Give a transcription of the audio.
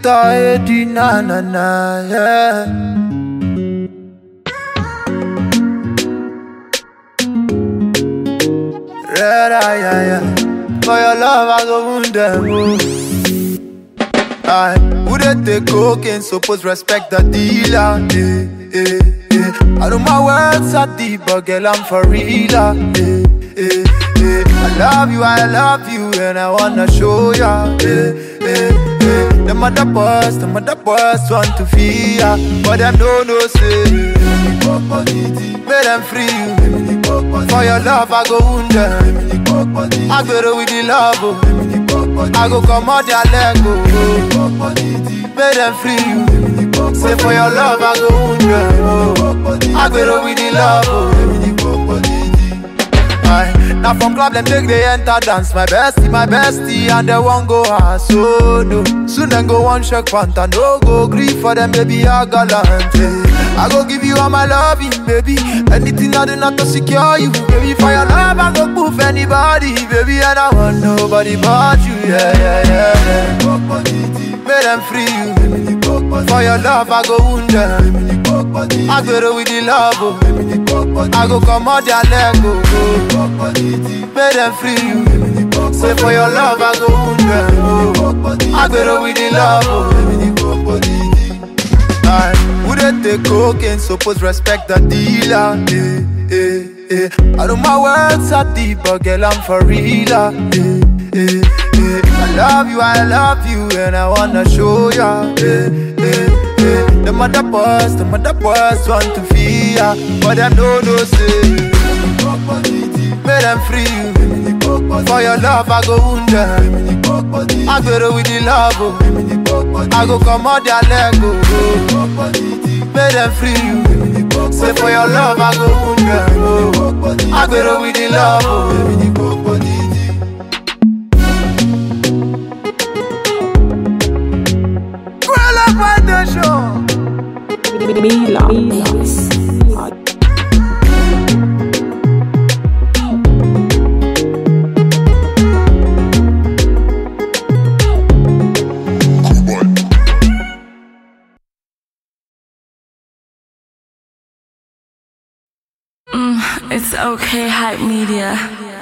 Victor Eddie, na na na, yeah. Red eye, yeah, yeah. For your love, I go wound them. Oh. I would they take cocaine, suppose respect the dealer. Eh, eh, eh. I know my words are deep, but girl, I'm for real. ah, Eh, eh, eh. I love you, I love you, and I wanna show ya. Eh, eh, eh. The mother boys, the mother boys want to feel ya, but them don't know say. Make them free you. For your love, I go wound them. I go with the love, oh. I go come out their leg, oh. Make them free you. Say for your love, I go wound them, oh. I go with the love, oh. Aye. Now from club them take they enter dance My bestie, my bestie and they won't go ass so no Soon then go one shake panta No go grief for them baby I gallant eh. I go give you all my loving baby Anything I do not to secure you Baby for your love I go proof anybody Baby and I want nobody but you Yeah yeah yeah, yeah. Make them free you For your love I go wound them I go with the love oh. I go come out their leg oh, oh. Make them free you Say for your love I go wound them oh. I go with the love oh. Aye. Who they take cocaine suppose respect the dealer eh, eh, eh. I know my words are deep but girl I'm for real ah, eh, eh, eh. I love you, I love you and I wanna show ya eh, eh, eh. The mother boys, the mother boys want to feel ya But them don't know say Make them free you For your love I go wound them I go with the love oh. I go come out their leg oh. Make them free you Say for your love I go wound them oh. I go with the love oh. Girl, up on the show Mila. Mix. It's okay, hype media.